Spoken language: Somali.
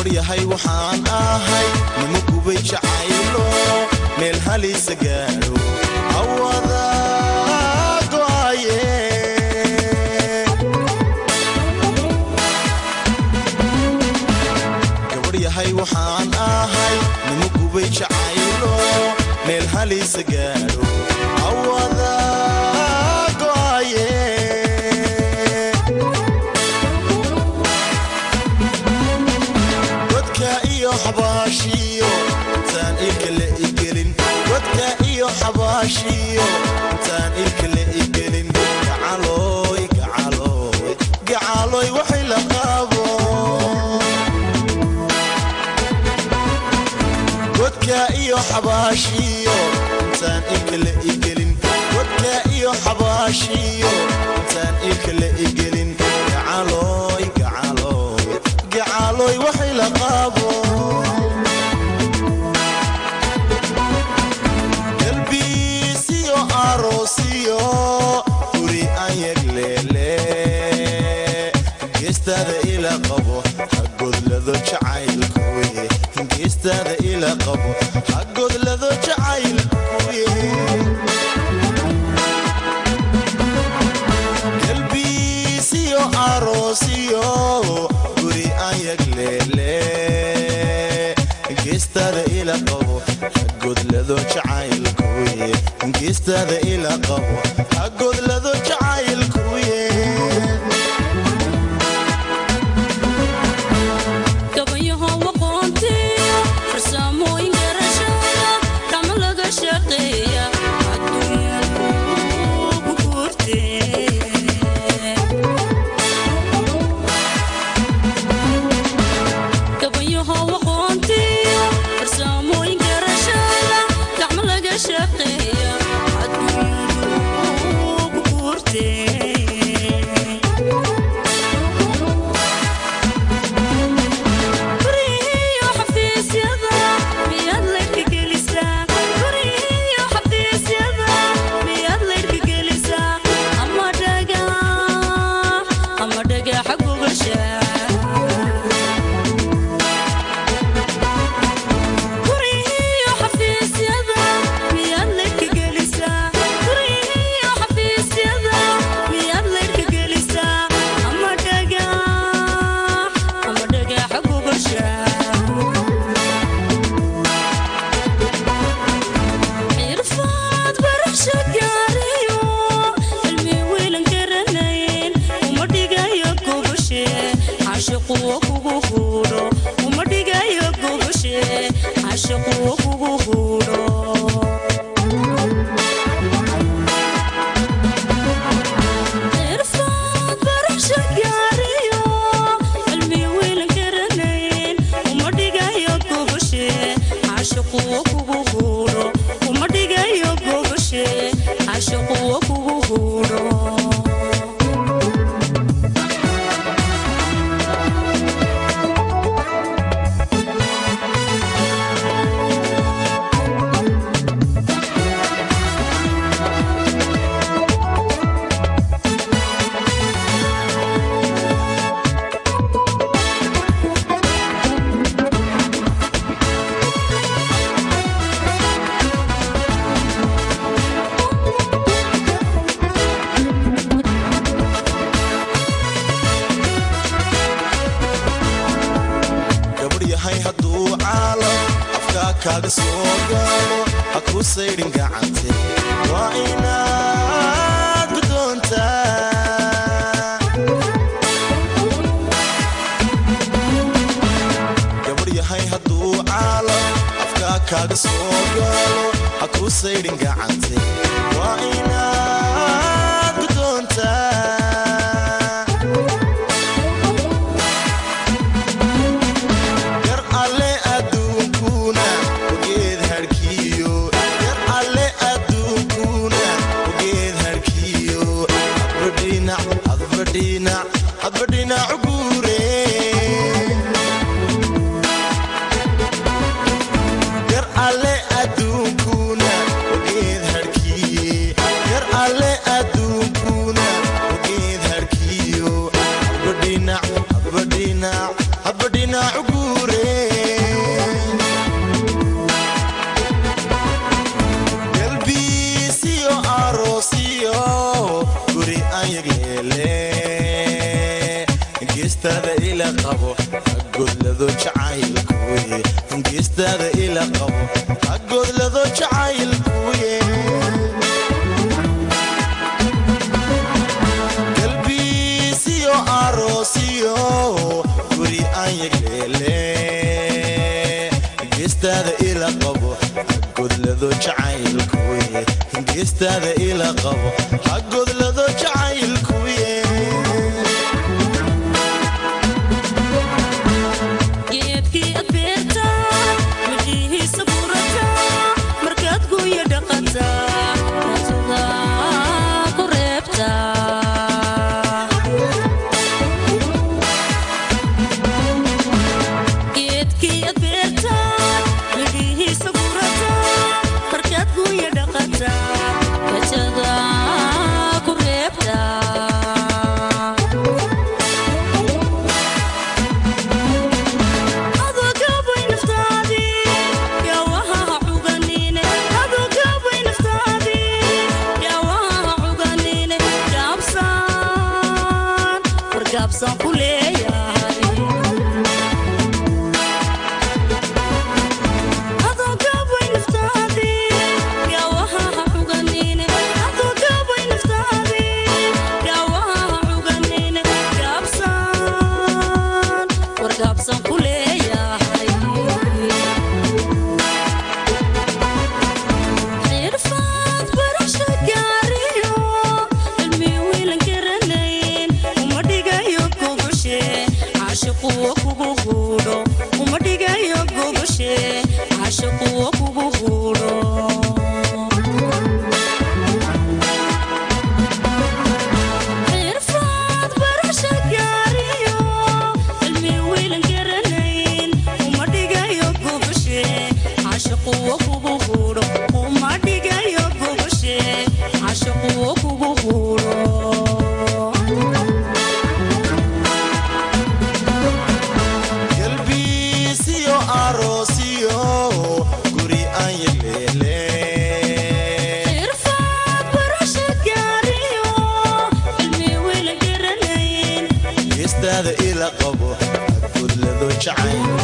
gabar yahay waxaan ahay nima gubay jacaylo meel halisa gaadho awada go'aye gabar yahay waxaan ahay nima gubay jacaylo meel halisa gaadho awada go'aye godka iyo xabaashiyo intaan ilkale igelin godka iyo xabaashiyo intaan ilkale igelin gacalooy gacalooy gacalooy waxay la qaabo godka iyo xabaashiyo intaan ilkale igelin godka iyo xabaashiyo intaan ilkale igelin gacalooy gacalooy gacalooy waxay la qaabo galbiisiyo aroosiyo guri aan yegleele geestaada ila qabo hagodlado jacaylkuye geestaada ila qabo hagodlado jacaylkuye galbiisiyo aroosiyo guri aan yagleele geestaada ila qabo hagodlado jacaylkuye geestaada ila qabo hagodlado jacaylkuye gabayaho waqoontiyo farsamooyin garashada kama laga shaqeeya adduunyadu ku guurtee gabayaho waqoontiyo farsamooyin garashada gacmo laga shaqeeya adduunyadu ku guurtee guryihiiyo xafiisyada miyaad laydhka gelisaa guryihiiyo xafiisyada miyaad laydhka gelisaa ama dhagax ama dhagaxa gubasha guryihiiyo xafiisyada miyaad laydhka gelisaa guryihiiyo xafiisyada miyaad laydhka gelisaa ama dhagax ama dhagaxa gubasha xirfad barasho gaariyo cilmi wiilan garanayn uma dhigayo gubashe cashiquwa kugu huudho uma dhigayo gubashe cashiquwa kugu huudho xirfad barasho gaariyo cilmi wiilan garanayn uma dhigayo gubashe cashiquwa kugu huudho uma dhigayo gubashe cashiquwa kugu huudho gabadh yahay hadduu caalam afkaa kaaga soo gaalo ha ku saydhin gacante waa inaad gudoontaa gabadh yahay hadduu caalam afkaa kaaga soo gaalo ha ku saydhin gacante waa inaad gudoontaa yar alle adduunkuna ogeed harkiyo yar alle adduunkuna ogeed harkiyo hadbadhinac hadbadhinac hadbadhinac guure yar alle adduunkuna ogeed harkiye yar alle adduunkuna ogeed harkiyo hadbadhinac hadbadhinac hadbadhinac guure qabo hagodlado jacaylkuye hingeestaada ila qabo hagodlado jacaylkuye galbiisiyo aroosiyo guri aan yagleele hingeestaada ila qabo hagodlado jacaylkuye hingeestaada ila qabo hagodlado jacaylkuye geedkii ad beerta midhihiisa burata markaad guya dhaqata naftada ku reebta geedkii ad beerta midhihiisa burata markaad guya dhaqata naftada ku reebta adogabay naftaadii yawahaha cuganine adogabay naftaadii yawahaha cuganine gaabsaan wargaabsaan ku leeyahay adogabay naftaadii yawahaha cuganine adogabay naftaadii yawahaha cuganine gaabsaan wargaabsaan ku leeyahay xirfad barasha gaariyo cilmi wiilan garanayn uma dhigayo gogoshe caashiquwa kugu guudho uma dhigayo gogoshe caashiquwa kugu guudho xirfad barasha gaariyo cilmi wiilan garanayn uma dhigayo gogoshe caashiquwa kugu guudho uma dhigayo gogoshe caashiquwa kugu guudho galbiisiyo aroosiyo guri aan yagleele xirfad barasha gaariyo cilmi wiilan garanayn geestaada ila qabo hagodlado jacayl